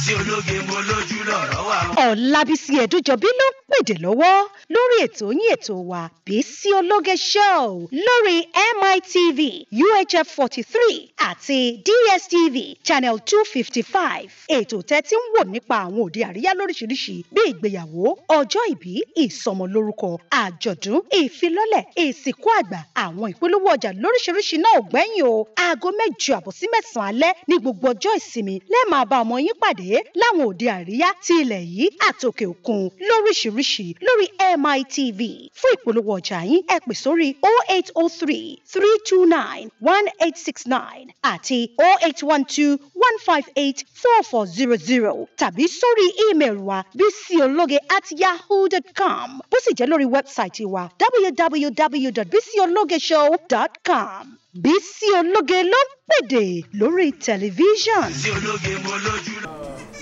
Bísí ológe mo lójú lọ̀rọ̀ wà o. Ọ̀làbísí Ẹ̀dújọbí ló ń pèdè lọ́wọ́ lórí ètò yín ètò wa Bísí Ológe Show lórí MITV UHF forty three àti DSTV channel two fifty five. Ètò tẹ́tí ń wò nípa àwọn òde àríyá lóríṣiríṣi bí ìgbéyàwó, ọjọ́ ìbí, ìsọmọlórúkọ, àjọ̀dún, ìfilọ́lẹ̀, ìsìnkú àgbà, àwọn ìpolówó ọjà lóríṣiríṣi náà ò gbẹ́yìn o. Aago mẹ́jọ àbọ̀ sí mẹ́sàn-án alẹ́ ní gbogbo ọjọ́ ìsinmi lẹ́ẹ̀ máa bá ọmọ yín pàdé láwọn òde àríyá ti ilẹ̀ yìí àtòkè òkun lóríṣiríṣi lórí MITV. Fún ìpolówó ọjà yín ẹ pè sórí 0803 329 1869 àti 0812 158 4400 tàbí sórí ímeèlì wa bísíológe at yahoo.com bó sì jẹ́ lórí wẹ́bsáìtì wa www.bísíológeshow.com. Bísí Ológe ló ń pèdè lórí tẹlifíṣàn. Bísí ológe mo lójú lọ.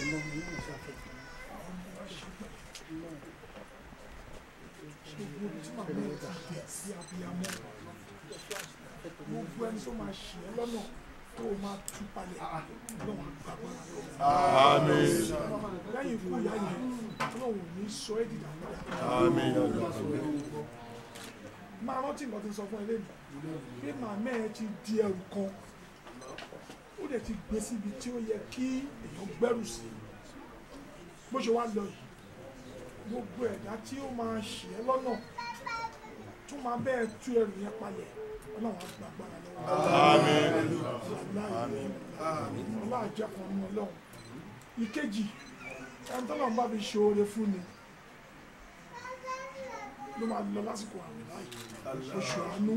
gbogbo ẹni tó máa ṣì ẹ́ lọ́nà tó o máa tú palẹ̀ lọ́wọ́ àgbàgbọ́n Àmín. lẹ́yìn ikú ìyá yẹn ọlọ́run ò ní sọ ẹ́ dìdà padà Àmín. máa rántí nǹkan tí ń sọ fún ẹ lẹ́nu pé màmá ẹ ti di ẹrù kan ó dẹ̀ ti gbé síbi tí ó yẹ kí èèyàn gbẹ́rù sí bó ṣe wá lọ yìí gbogbo ẹ̀dá tí ó máa ṣì ẹ́ lọ́nà tó máa bẹ́ẹ̀ tú ẹrù yẹn palẹ̀ ọlọ́run á gba agbára lọ́wọ́ ọlá àjẹkùn ní ọlọ́run ìkejì ẹni tọ́lọ́run bá fi ṣoore fún ni ló máa lọ lásìkò àmì láì oṣù àánú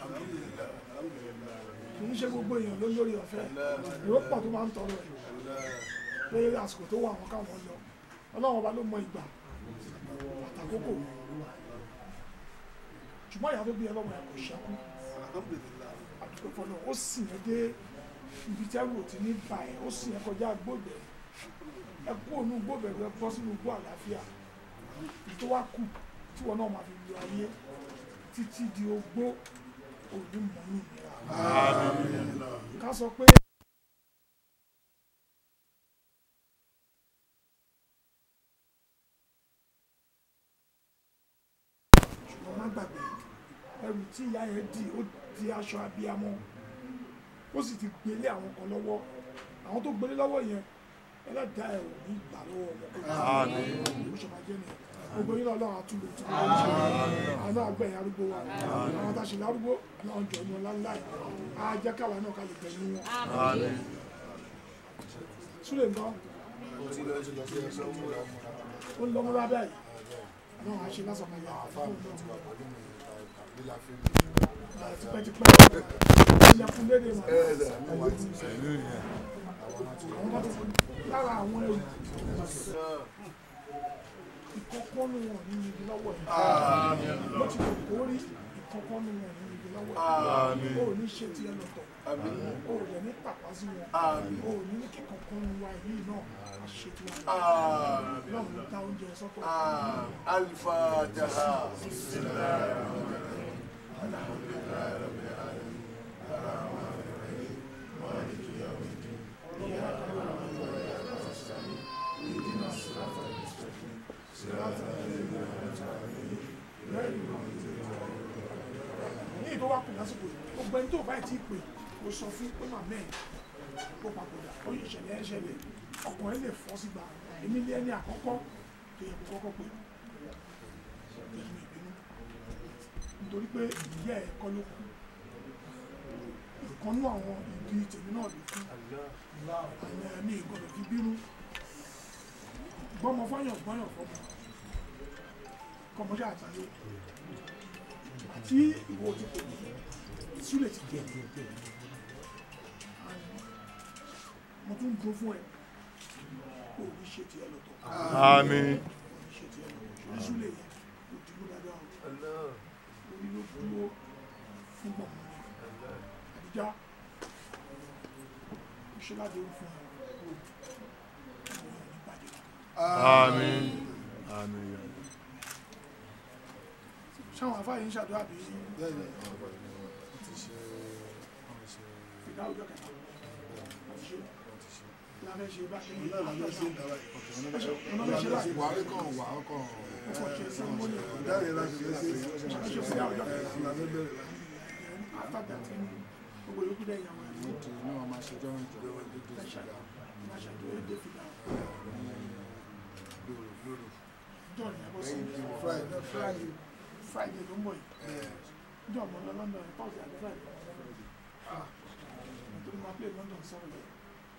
kì í ṣe gbogbo èèyàn ló lórí ọ̀fẹ́ èrò pọ̀ tó máa ń tọrọ ẹ̀ pé àsìkò tó wà wọn káwọn lọ ọlọ́run ọba ló mọ ìgbà àtàkókò ṣùgbọ́n ìyá tó bí ẹlọ́wọ́ ẹ̀ kò ṣẹ́kù àdúgbò fọlọ́ ó sì yẹn dé ibi tẹ́rù ò ti ní bà ẹ́ ó sì yẹn kọjá gbòbẹ̀ ẹ kú ònú gbòbẹ̀ rẹ bọ́ sínú igbó àlàáfíà tó wá kù tí wọn náà máa fi lu ayé títí di ogbó òní mọ́nú ìnira ká sọ pé. ṣùgbọ́n má gbàgbé ẹrù tí ìyá yẹn di ó di aṣọ abiyamọ ó sì ti gbélé àwọn kan lọ́wọ́ àwọn tó gbélé lọ́wọ́ yẹn ẹlẹ́dàá ẹ̀ ò ní gbà lọ́wọ́ wọn kó ló ṣe máa jẹ́ nìyẹn gbogbo yín lọ́wọ́ àtúndò tí wọ́n ṣe àwọn àgbẹ̀yìn arúgbó wa àwọn tá a ṣe lárúgbó àwọn jọ ní ọlá ńlá yìí á jẹ́ káwa náà ká lè gbẹ̀mí wọn. súlẹ̀ nǹkan ó ń lọ mọ́ra báyìí náà á ṣe lásán kan yà á fún un tipẹ́tipẹ́ ilẹ̀kùn lédè mọ́ lára àwọn ẹrù ìkọ̀kọ́nù wọn ní ibi lọ́wọ́ yìí bó ti lè kó rí ìkọ̀kọ́nù wọn ní ibi lọ́wọ́ yìí o ò ní ṣe ti ẹ lọ́tọ̀ o ò dẹ̀ ní pàpà sí wọn o ò ní ní kí kọ̀kọ́nù wa yìí náà a ṣe ti wọn náà ló dá oúnjẹ sọ́tọ̀. Al-Fatiha. ní ìtọ́ wá kù lásìkò yìí gbogbo ẹni tó báyìí tí ì pè kó sọ fún pé màmá ẹ̀ kó papòdà ó yí ìṣẹ̀lẹ̀ ẹ̀ ṣẹlẹ̀ ọkùnrin lè fọ́ sígbà èmi ní ẹni àkọ́kọ́ tó yẹ kó kọ́kọ́ pè èmi ìbínú nítorí pé ìyá ẹ̀ kọ́ ló kú ìkànnú àwọn ìdí tèmi náà ló kú àwọn ẹ̀mí ìgbọ́dọ̀ fi bínú gbọ́mọ fọ́yàn gbọ́yàn fọ́mọ kọ́mọdé àtàlẹ́ àti ìwọ ti pè mí súlẹ̀ ti jẹ́ mo tún dúró fún ẹ kó o ní ṣe tiẹ̀ lọ́tọ̀ Àmín. ní ṣe tiẹ̀ lọ́tọ̀ ṣùgbọ́n súlẹ̀ yẹn kò dúró dáadáa o orí ló dúró fún gbọ̀ngàn àdìjá ó ṣe láti ó fún ẹ ọmọ yẹn ní bàjẹ́ Àmín. Àmín. sáwọn afáyé ń ṣàdúrà bí ìdá ọjọ́ kẹta àti ṣe la fẹ́ ṣe báyìí náà la fẹ́ ṣe ń dára yìí. ọ̀nà fẹ́ ṣe báyìí wà á kàn wà á kàn. ọkọ̀ ṣe sí ọmọ ní dáre láti fẹ́ ṣe ṣe sí àwùjọ la fẹ́ bẹ̀rẹ̀ láti. after that gbogbo yòókù dẹ̀ yàwọn ẹ̀ ní ètò náà máa ṣe jọ́ ìjọ ìjọ ìjọ ìjọ ìmáṣàdúró dé fìlà john yàgò sí Friday. friday friday ló ń bọ̀ yìí john mo lọ london thursday àti friday ah nítorí máa play london sọ̀rọ̀ yìí.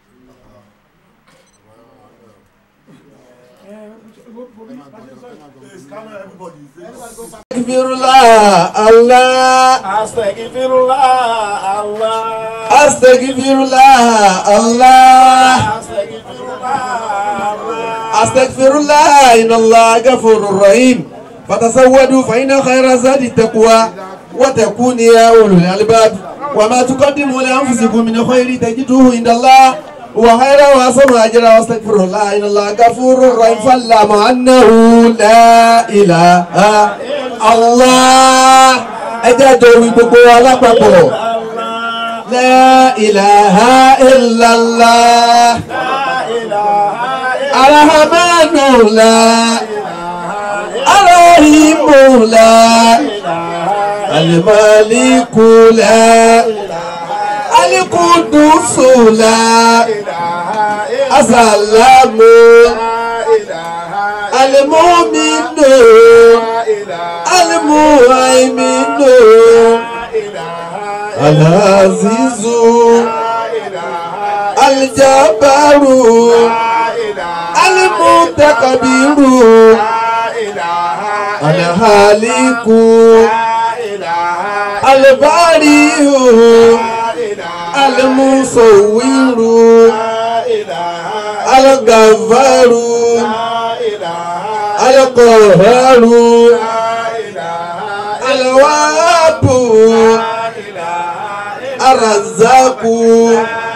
ẹ ẹ bobi bá ṣe sọ yìí. Astaghfirullah Allah Astaghfirullah Allah. Astaghfirullah Allah Astaghfirullah Allah. Astaghfirullah inna Allah ghafurur rahim fatasawwadu fa inna khayra zadi taqwa wa takuni ya ulul albab wa ma tuqaddimu li anfusikum min khairin tajiduhu inda Allah wa khayra wa asru ajra wa astaghfirullah inna Allah ghafurur rahim fa'lamu annahu la ilaha Allah ẹ jẹ́ àjọ wí gbogbo wa lápapọ̀ la ilaha illallah arahamanu la arahimu la alimaliku la alikudusu la asalamu alimuminu alimuhaiminu alazizu alijabaru alimutakabiru alihaliku alibarihu alimusowiru alagafaru alikoharu alwabu arazaku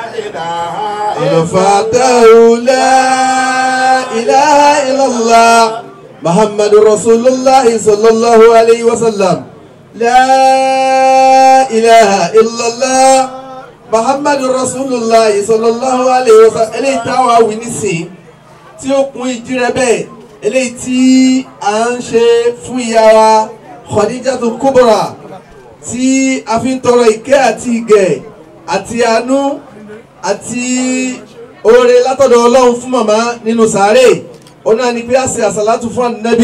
alfatahu la ilaha illallah muhammadu rasulullah sallallahu alayhi wa sallam la ilaha illallah muhammadu rasulullah sallallahu alayhi wa sallam eléyìí táwa wí nísìn tí ó kún ìjírẹ bẹ́ẹ̀ eléyìí tí à ń ṣe fún ìyá wa khadijatu kubra tí a fi ń tọrọ ìkẹ́ àti ìgẹ̀ àti àánú àti oore látọ̀dọ̀ ọlọ́run fún màmá nínú sàárè ó náà ní pé a ṣe àsàlátù fún ànábì.